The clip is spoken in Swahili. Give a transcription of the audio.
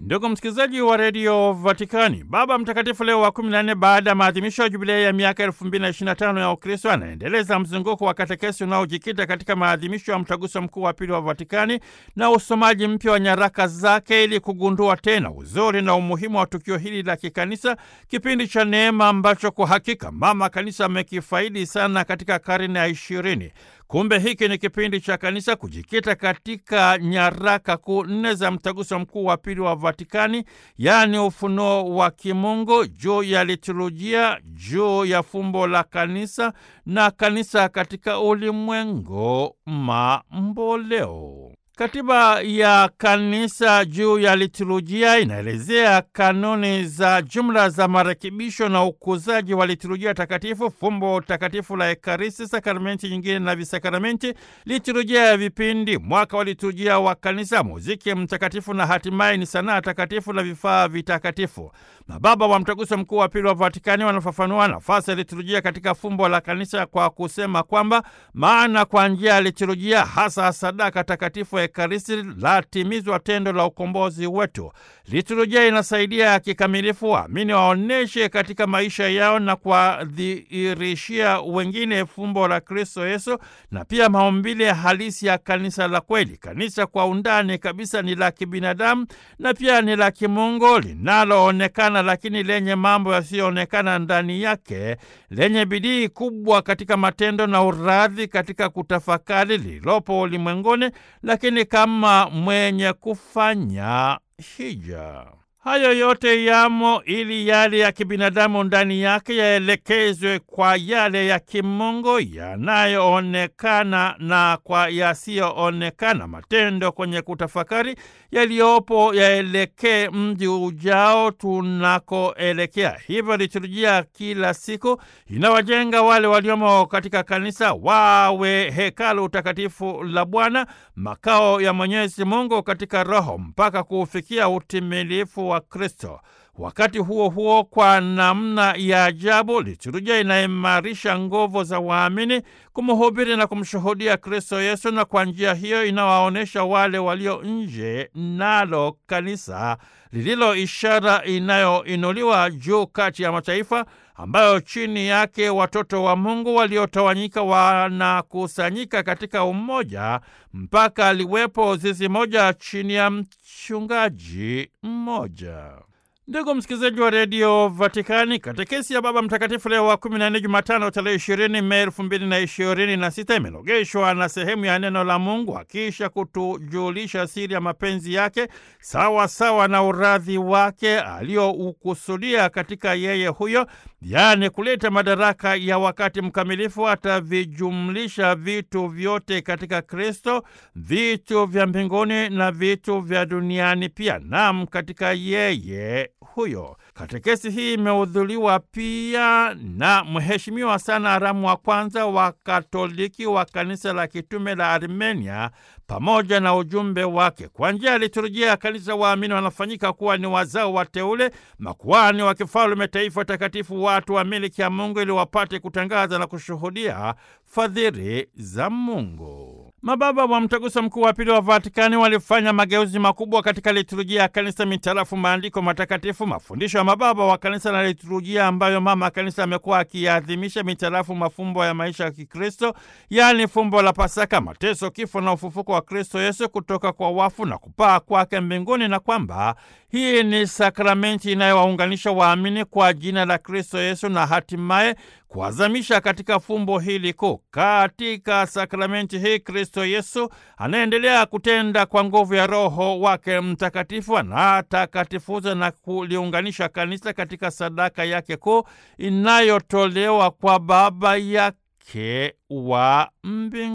Ndugu msikilizaji wa redio Vatikani, Baba Mtakatifu Leo wa 14 baada ya maadhimisho ya jubilei ya miaka 2025 ya Ukristo anaendeleza mzunguko wa katekesi unaojikita katika maadhimisho ya mtaguso mkuu wa pili wa Vatikani na usomaji mpya wa nyaraka zake ili kugundua tena uzuri na umuhimu wa tukio hili la kikanisa, kipindi cha neema ambacho kwa hakika mama kanisa amekifaidi sana katika karne ya ishirini. Kumbe hiki ni kipindi cha kanisa kujikita katika nyaraka kuu nne za mtaguso mkuu wa pili wa Vatikani, yaani ufunuo wa kimungu juu ya liturujia, juu ya fumbo la kanisa na kanisa katika ulimwengu mamboleo. Katiba ya kanisa juu ya liturujia inaelezea kanuni za jumla za marekebisho na ukuzaji wa liturujia takatifu, fumbo takatifu la Ekaristi, sakramenti nyingine na visakramenti, liturujia ya vipindi, mwaka wa liturujia wa kanisa, muziki mtakatifu na hatimaye ni sanaa takatifu na vifaa vitakatifu. Mababa wa Mtaguso Mkuu wa Pili wa Vatikani wanafafanua nafasi ya liturujia katika fumbo la kanisa kwa kusema kwamba maana kwa njia ya liturujia, hasa sadaka takatifu Ekaristi, latimizwa tendo la ukombozi wetu. Liturujia inasaidia kikamilifu waamini waoneshe katika maisha yao na kuwadhihirishia wengine fumbo la Kristo Yesu na pia maumbile halisi ya kanisa la kweli. Kanisa kwa undani kabisa ni la kibinadamu na pia ni la kimungu linaloonekana lakini lenye mambo yasiyoonekana ndani yake, lenye bidii kubwa katika matendo na uradhi katika kutafakari lililopo ulimwenguni, lakini kama mwenye kufanya hija. Hayo yote yamo ili yale ya kibinadamu ndani yake yaelekezwe kwa yale ya kimungu yanayoonekana na kwa yasiyoonekana. Matendo kwenye kutafakari yaliyopo yaelekee mji ujao tunakoelekea. Hivyo liturujia kila siku inawajenga wale waliomo katika kanisa wawe hekalu takatifu la Bwana, makao ya Mwenyezi Mungu katika Roho, mpaka kuufikia utimilifu wa Kristo. Wakati huo huo, kwa namna ya ajabu, liturujia inaimarisha nguvu za waamini kumhubiri na kumshuhudia Kristo Yesu, na kwa njia hiyo inawaonyesha wale walio nje nalo kanisa lililo ishara inayoinuliwa juu kati ya mataifa, ambayo chini yake watoto wa Mungu waliotawanyika wanakusanyika katika umoja, mpaka liwepo zizi moja chini ya mchungaji mmoja. Ndugu msikilizaji wa redio Vatikani, katekesi ya Baba Mtakatifu Leo wa 14 Jumatano tarehe 20 Mei elfu mbili na ishirini na sita imelogeshwa na sehemu ya neno la Mungu akisha kutujulisha siri ya mapenzi yake sawa sawa na uradhi wake aliyoukusudia katika yeye huyo, yaani kuleta madaraka ya wakati mkamilifu. Atavijumlisha vitu vyote katika Kristo, vitu vya mbinguni na vitu vya duniani pia, nam katika yeye huyo. Katekesi hii imehudhuriwa pia na mheshimiwa sana Aramu wa kwanza wa Katoliki wa kanisa la kitume la Armenia pamoja na ujumbe wake. Kwa njia ya liturujia ya kanisa, waamini wanafanyika kuwa ni wazao wateule, makuhani wa kifalme, taifa takatifu, watu wa miliki ya Mungu, ili wapate kutangaza na kushuhudia fadhili za Mungu. Mababa wa Mtaguso Mkuu wa Pili wa Vatikani walifanya mageuzi makubwa katika liturujia ya kanisa mitarafu maandiko matakatifu, mafundisho ya mababa wa kanisa na liturujia ambayo mama kanisa amekuwa akiadhimisha mitarafu mafumbo ya maisha ya Kikristo, yaani fumbo la Pasaka, mateso, kifo na ufufuko wa Kristo Yesu kutoka kwa wafu na kupaa kwake mbinguni, na kwamba hii ni sakramenti inayowaunganisha waamini kwa jina la Kristo Yesu na hatimaye kuazamisha katika fumbo hili kuu. Katika sakramenti hii Kristo Yesu anaendelea kutenda kwa nguvu ya Roho wake Mtakatifu, anatakatifuza na kuliunganisha kanisa katika sadaka yake kuu inayotolewa kwa Baba yake wa mbinguni.